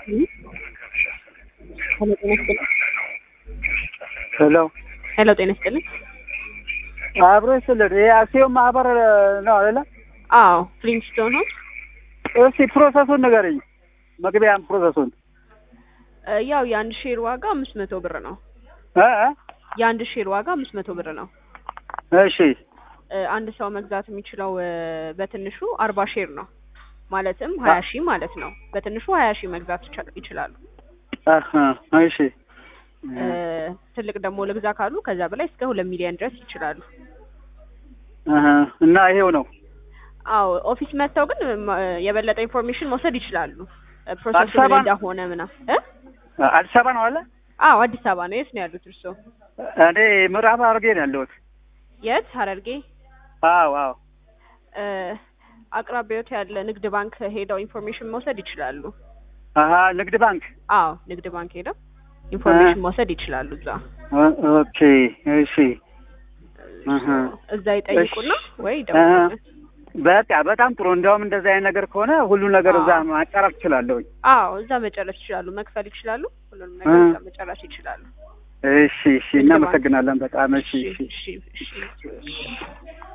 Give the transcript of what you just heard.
ሄሎ ጤና ይስጥልኝ። ሄሎ ሄሎ ጤና ይስጥልኝ። አብሮ ይስጥልን። ይሄ አክሲዮን ማህበር ነው አይደለ? አዎ ፍሊንስቶን ነው። እስቲ ፕሮሰሱን ንገረኝ፣ መግቢያን ፕሮሰሱን። እ ያው የአንድ ሼር ዋጋ አምስት መቶ ብር ነው። እ እ? የአንድ ሼር ዋጋ አምስት መቶ ብር ነው። እሺ እ አንድ ሰው መግዛት የሚችለው እ በትንሹ አርባ ሼር ነው። ማለትም ሀያ ሺህ ማለት ነው። በትንሹ ሀያ ሺህ መግዛት ይቻ- ይችላሉ። አሀ፣ እሺ እ ትልቅ ደግሞ ልግዛ ካሉ ከዛ በላይ እስከ ሁለት ሚሊዮን ድረስ ይችላሉ። አሀ፣ እና ይሄው ነው። አዎ ኦፊስ መጥተው ግን ማ- የበለጠ ኢንፎርሜሽን መውሰድ ይችላሉ። እ ፕሮሰሱ አዲስ አበባ ምን ነው? እንደሆነ ምናምን እ አዲስ አበባ ነው አለ። አዎ አዲስ አበባ ነው። የት ነው ያሉት እርስዎ? እኔ ምዕራብ ሐረርጌ ነው ያለሁት። የት? ሀረርጌ። አዎ አዎ። እ አቅራቢያዎት ያለ ንግድ ባንክ ሄደው ኢንፎርሜሽን መውሰድ ይችላሉ። አሀ፣ ንግድ ባንክ። አዎ ንግድ ባንክ ሄደው ኢንፎርሜሽን መውሰድ ይችላሉ። እዛ ኦ- ኦኬ፣ እሺ። አሀ። እዛ ይጠይቁና ወይ አሀ። ደውሉልን። በቃ በጣም ጥሩ። እንዲያውም እንደዚህ አይነት ነገር ከሆነ ሁሉ ነገር እዛ አዎ። ማጨረስ እችላለሁኝ። አዎ እዛ መጨረስ ይችላሉ። መክፈል ይችላሉ። ሁሉንም ነገር እ። እዛ መጨረስ ይችላሉ። እሺ፣ እሺ። እናመሰግናለን በጣም። እሺ፣ እሺ። እሺ እሺ እሺ